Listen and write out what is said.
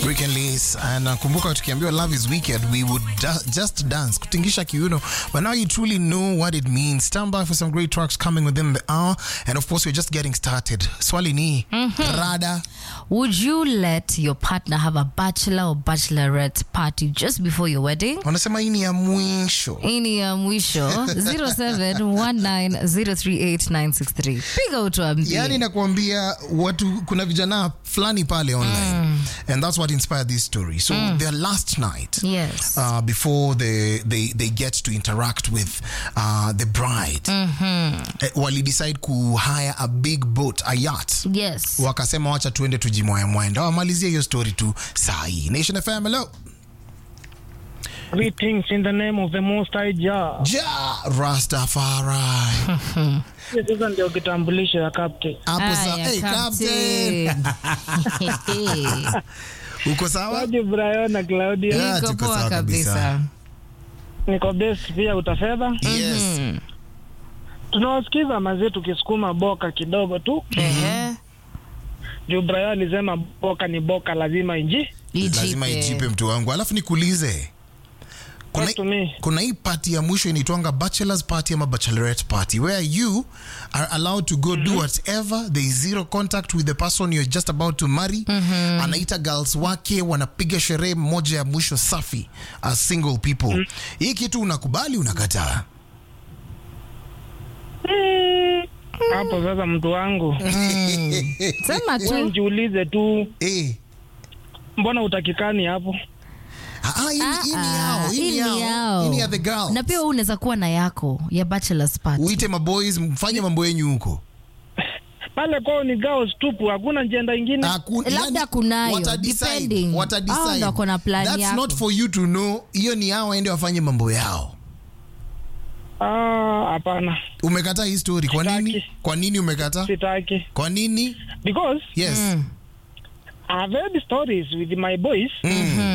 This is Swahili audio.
Weekend Lace. And nakumbuka tukiambiwa love is wicked we would da just dance kutingisha kiuno but now you truly know what it means stand by for some great tracks coming within the hour and of course we're just getting started swali ni rada Would you let your partner have a bachelor or bachelorette party just before your wedding? wanasema hii ni ya mwisho Hii ni ya mwisho 0719038963. Piga utuambie. yani nakuambia watu kuna vijana fulani pale online and that's what inspired this story so their last night Yes. uh, before they, they, they get to interact with uh, the bride eh, wali decide ku hire a big boat a yacht yes. wakasema wacha tuende tujimwayamwenda wamalizie hiyo story tu saa hii nation fm hello Greetings in the name of the Most High Jah. ja rastafari Hiyo Sasa ndio kitambulisho ya captain. hapo sa Aya, hey, captain Captain. uko sawa Waje Brian na Claudia. Yeah, Niko tuko poa sawa kabisa. kabisa. Niko best pia utafedha. yes Tunawasikiza mazee tukisukuma boka kidogo tu. Ehe. Juu Brian alisema boka ni boka lazima inji. lazima Ijipe. ijipe mtu wangu alafu nikuulize kuna, Talk to me. kuna hii party ya mwisho inaitwanga bachelors party ama bachelorette party where you are allowed to go do whatever there is zero contact with the person you're just about to marry anaita girls wake wanapiga sherehe moja ya mwisho safi as single people hii kitu unakubali unakataa Mm. Hapo sasa mtu wangu. Sema Wewe tu. njiulize tu eh. mbona utakikani hapo? Ah, ah, hii ni- hii ni Ah, yao, hii hii ni ni yao, yao. hii ni ya the girls. Na pia wewe unaweza kuwa na yako ya bachelor's party. uite maboys mfanye mambo yenyu huko Pale kwao ni girls tupu, hakuna njenda ingine. Haku- Labda yani, kunayo, watadecide, depending. watadecide. Hao ndo wako na plan That's yako. not for you to know hiyo ni yao waende wafanye mambo yao Ah, hapana. umekataa hii story kwa nini Sitaki. kwa nini umekataa Sitaki. kwa nini Because yes I've heard stories with my boys.